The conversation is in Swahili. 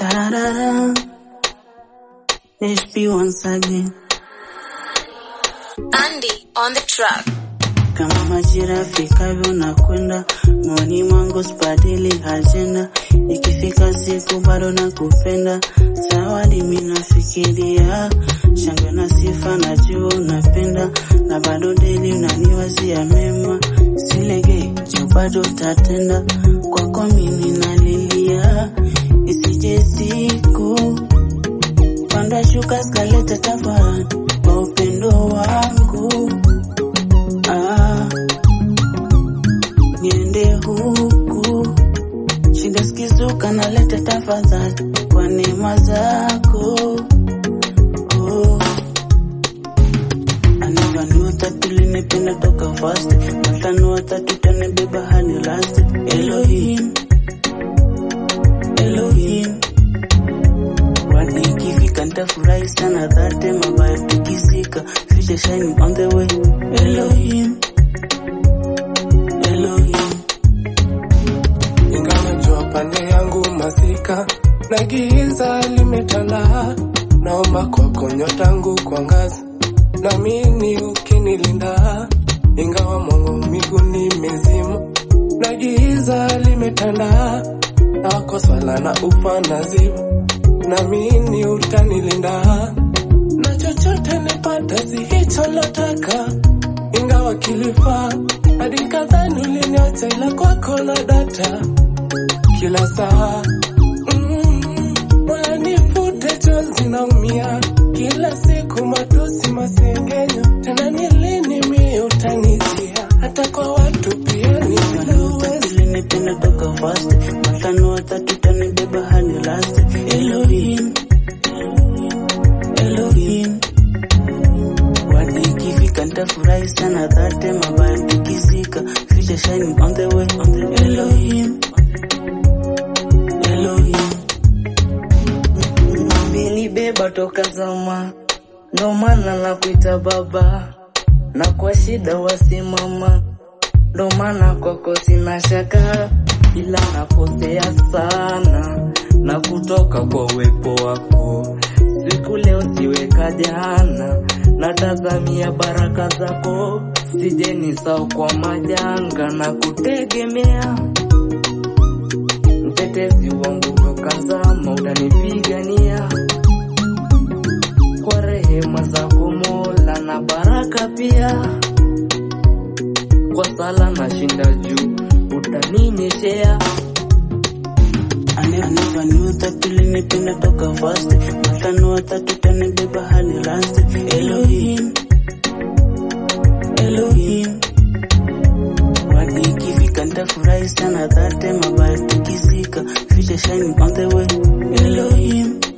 Tarara. HP once again. Andy on the track. Kama majira fikavyo na kwenda moyoni mwangu sibadili ajenda, ikifika siku bado nakupenda. Zawadi mimi nafikiria shangwe na sifa, najua unapenda na bado daily unaniwazia mema, silegei juu bado tatenda kwako mimi nalilia, isije siku panda shuka skaleta tafadhali kwa upendo wangu ah, niende huku shida skizuka naleta tafadhali kwa neema zako oh. Anivaniwa tatu linipenda toka fast matano watatu tanibeba hadi last Elohim Elohim Wadi ikifika nitafurahi sana dhate mabaya tukisika future shining on the way Elohim Elohim ingawa jua pande yangu masika na giza limetanda, naomba kwako nyota yangu kuangaza, naamini ukinilinda, ingawa mwangu miguuni mizima na giza limetanda, na wako swala na ufa nazimu, naamini utanilinda na chochote nipata si hicho lotaka, ingawa kilifaa hadi kadhani uliniacha, ila kwako na data kila saa mm, Mola nifute chozi naumia kila siku matusi masengenyo, tena ni lini mie utanijia hata kwa watu pia niloweza Ulinipenda toka fast matano watatu tanibeba hadi last Elohim Elohim Wadi ikifika nitafurahi sana dhate mabaya tukisika future shining on the way on the Elohim Elohim Umenibeba toka zama, ndo maana nakuita baba, na kwa shida wasimama, ndo maana kwako sina shaka, ila nakosea sana na kutoka kwa uwepo wako. Siku leo siweka jana, natazamia baraka zako, sije nisahau kwa majanga na kutegemea mtetezi wangu toka zama, utanipigania kwa rehema zako Mola na baraka pia, kwa sala na shinda juu, utaninyeshea Anivaniwa tatu linipenda toka fast matano watatu tanibeba hadi last Elohim Elohim Wadi ikifika nitafurahi sana dhate mabaya tukisika future shining on the way Elohim